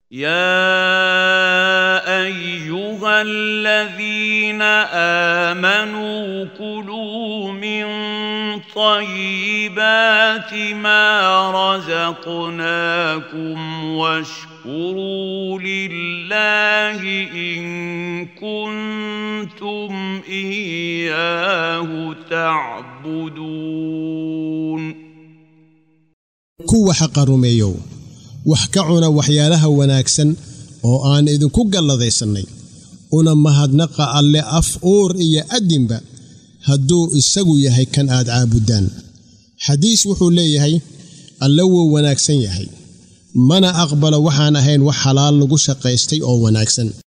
يا ايها الذين امنوا كلوا من طيبات ما رزقناكم واشكروا لله ان كنتم اياه تعبدون kuwa xaqa rumeeyow wax ka cuna waxyaalaha wanaagsan oo aan idinku galladaysannay una mahadnaqa alle af uur iyo addinba hadduu isagu yahay kan aad caabuddaan xadiis wuxuu leeyahay alle wuu wanaagsan yahay mana aqbalo waxaan ahayn wax xalaal lagu shaqaystay oo wanaagsan